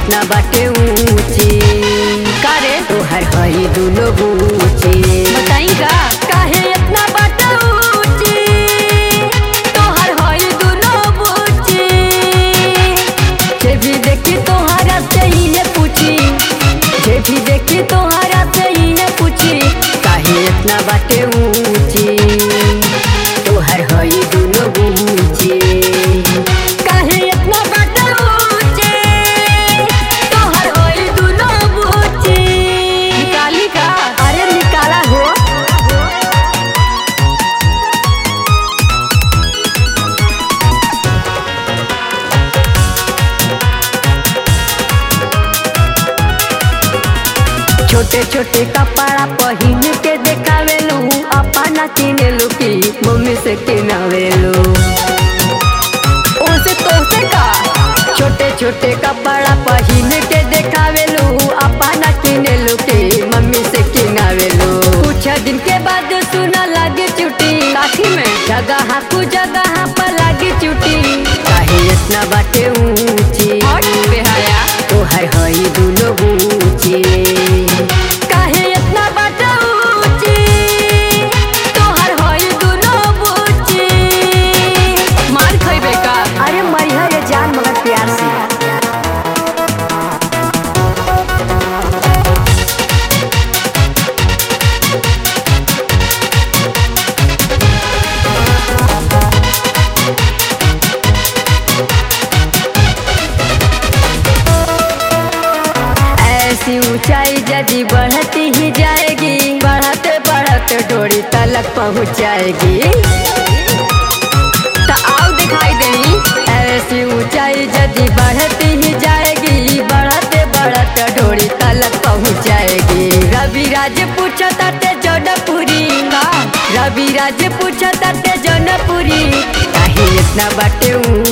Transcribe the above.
इतना बाटे ऊंची कारे तोहर हई दुनो बूची बताई का काहे इतना बाटे ऊंची तोहर हई दुनो बुची जे भी देखी तोहरा से ही ये पूछी जे भी देखी तोहरा से ही ये पूछी काहे इतना बाटे ऊंची तोहर हई दुनो बूची काहे इतना बाटे ऊंची तोहर हई दुनो बूची निकाली का अरे निकाला हो छोटे छोटे कपड़ा पहिन के देखावेलू अपना किनेलू की मम्मी से किनावेलू ओसे तोसे का छोटे छोटे कपड़ा पहिन के देखावेलू अपना किनेलू की मम्मी से किनावेलू कुछ दिन के बाद सुना लागे चुटी काठी में जगह कु जगह पर लागे चुटी काहे इतना बाटे ऊंची हट बेहाया तोहर हई दुनो बूची काहे इतना बाटे ऊंची तोहर हई दुनो बुची मार खइबे का अरे मरिया ये जान मगर प्यार से ऐसी ऊंचाई यदि बढ़ती ही जाएगी बढ़ते बढ़ते डोरी तलक पहुंच जाएगी त आओ दिखाई देई ऐसी ऊंचाई यदि बढ़ती ही जाएगी बढ़ते बढ़ते डोरी तलक पहुंच जाएगी रवि राज पूछा ताते जौनपुरी का रवि राज पूछा ताते जौनपुरी काहे इतना बाटे ऊंची